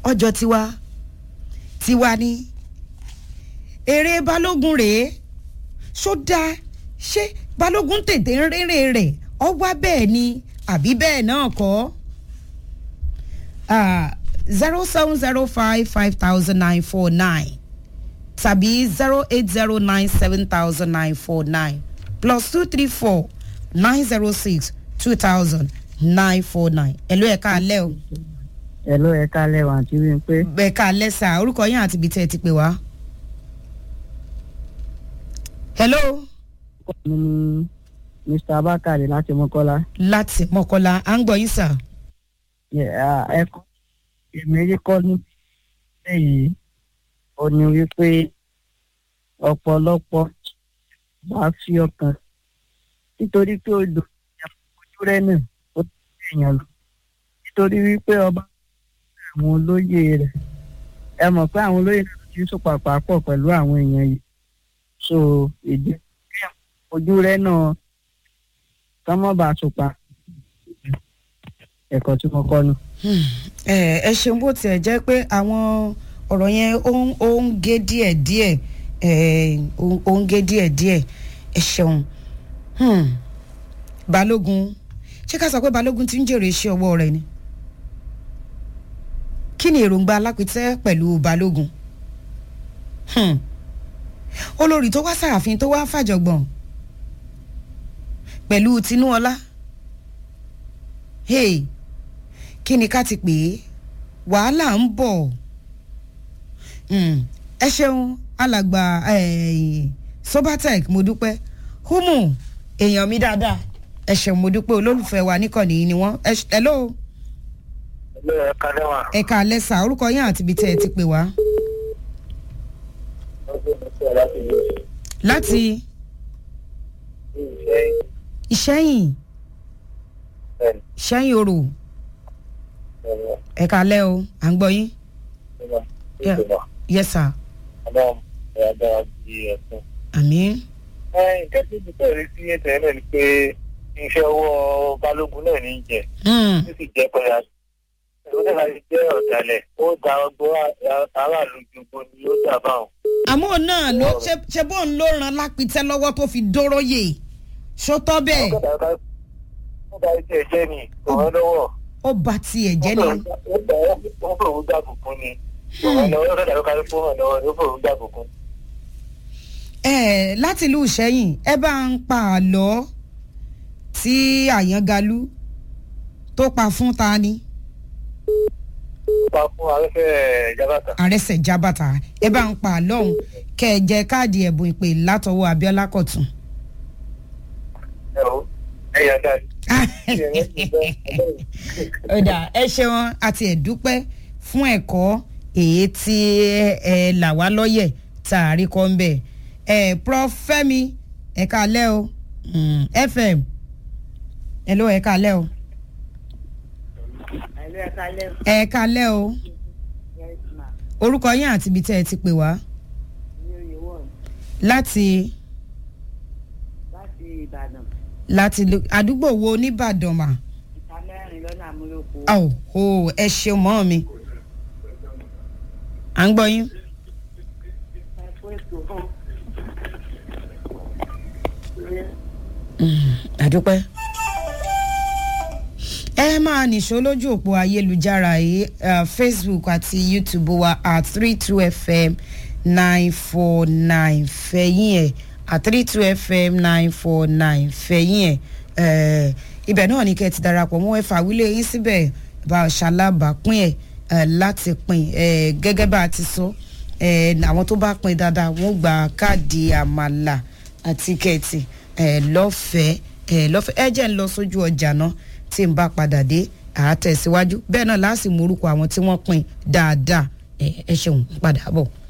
ọjọ́ tiwa tiwa ni èrè balógun rèé ṣó dáa ṣé balógun tètè ń rere rẹ̀ ọ wá bẹ́ẹ̀ ni àbí bẹ́ẹ̀ náà kọ́ zero seven zero five five thousand nine four nine tàbí zero eight zero nine seven thousand nine four nine plus two three four nine zero six two thousand nine four nine. ẹ̀lú ẹ̀ka alẹ́ o. ẹ̀lú ẹ̀ka alẹ́ wa àti wípé. ẹ̀ka alẹ́ sà orúkọ yín àti ibi tẹ́ ẹ ti pè wá. hello. mi ni mr abakari láti mọ́kọ́lá. láti mọ́kọ́lá à ń gbọ́ yín sà. ẹ̀kọ́ èmi kọ́ ní èyí ó ní wípé ọ̀pọ̀lọpọ̀ bá fi ọkàn nítorí pé odò ojú rẹ̀ náà ó ti èèyàn lọ nítorí wípé ọba àwọn olóyè rẹ̀ ẹ mọ̀ pé àwọn olóyè náà ti ń sopàpà pọ̀ pẹ̀lú àwọn èèyàn yìí so ìdí ojú rẹ̀ náà kán mọ́ bá sopa ẹ̀kọ́ tí mo kọ́ nù. ẹ ṣeun bó tiẹ̀ jẹ́ pé àwọn ọ̀rọ̀ yẹn ó ń gé díẹ̀ díẹ̀ ó ń gé díẹ̀ díẹ̀ ẹ ṣeun balógun ṣé ká sọ pé balógun ti ń jèrè iṣẹ́ ọwọ́ rẹ̀ ni kí ni èròǹgbà alápítẹ́ pẹ̀lú balógun olórí tó wá sàràfin tó wá fàjọgbọ̀n pẹ̀lú tinúọlá hey kí ni ká ti pè é wàhálà ń bọ̀ ẹ ṣeun alàgbà sobatec mo dúpẹ́ humu èèyàn mi dáadáa ẹ ṣeun mo dúpẹ́ olólùfẹ́ wa níkànnì ni wọ́n hello. hello ẹ kalẹ́ wa. ẹ kalẹ́ sà orúkọ yín àti ibi tẹ́ ẹ ti pè wá. láti. ìṣẹ́yìn. ìṣẹ́yìn orò. ẹ kalẹ́ o à ń gbọ́ yín. yes sir. àmín. nǹkan tí mo tẹ̀lé sí ètò ẹ̀ náà ni pé iṣẹ́ ọwọ́ balógun náà ní í jẹ. ó sì jẹ́ pẹ̀lú ẹ̀rọ náà láti jẹ́ ọ̀dàlẹ̀ ó da ọgbọ́n aráàlú gbogbo ni ó dà báwọn. àmọ́ náà ló ṣe bó ń ló ran lápítẹ́ lọ́wọ́ tó fi dóróyè ṣótọ́ bẹ́ẹ̀. ó bá tiẹ̀ jẹ́ ni ọ̀rọ̀ lọ́wọ́. ó bá tiẹ̀ jẹ́ ni. ó fòun dàbùkún ni ọ̀rọ̀ lọ́wọ́ ó dàbí kárí fún ọ̀rọ̀ lọ́wọ́ ó fòun dàbùkún. ẹ láti ìlú ìṣẹ́yìn ẹ bá ń pa àlọ́ tí àyàngalú tó pa fún ta ni. pa fún arẹ́sẹ̀ jábàtà. àrẹsẹ̀ jábàtà ẹ bá ń pa àlọ́ òun kẹ́ ẹ jẹ káàdì ẹ̀bùn ìpè látọwọ́ abiola kọ̀tún. ẹ o ẹ yà dá ọ̀dà ẹ ṣeun àti ẹ̀dúpẹ́ fún ẹ̀kọ́ èyí tí ẹ là wá lọ́yẹ̀ tá a rí kọ́ ń bẹ̀ ẹ̀ prof fẹ́mi ẹ̀ka alẹ́ o fm hello ẹ̀ka alẹ́ o. ẹ̀ka alẹ́ o orúkọ yín àti ibi tẹ́ ẹ ti pè wá. láti. láti ìbàdàn. láti àdúgbò wo nìbàdàn mà. ìta mẹ́rin lọ́nà àmúlòkó. ọ̀ o ẹ ṣeun mọ́ mi. à ń gbọ́ yín. àdúpẹ́. ẹ máa nìṣó lójú òpó ayélujára yìí uh, facebook àti youtube wa at three two fm nine four nine fẹ̀yìn ẹ̀ at three two fm nine four nine fẹ̀yìn ẹ̀ ibẹ̀ náà ni kẹ́ ẹ ti darapọ̀ mọ́ ẹ fàwílé yín síbẹ̀ bá a ṣalábàápín ẹ̀ láti pín gẹ́gẹ́ bá a ti sọ àwọn tó bá pín dáadáa wọ́n gba káàdì àmàlà àti kẹ́ẹ̀tì lọ́fẹ̀ẹ́ lọ́fẹ̀ẹ́ ẹ jẹ́ ń lọ sójú ọjà náà tí n bá padà dé àátẹ̀síwájú bẹ́ẹ̀ náà láàsì mú orúkọ àwọn tí wọ́n pín dáadáa ẹ ṣeun padà bọ̀.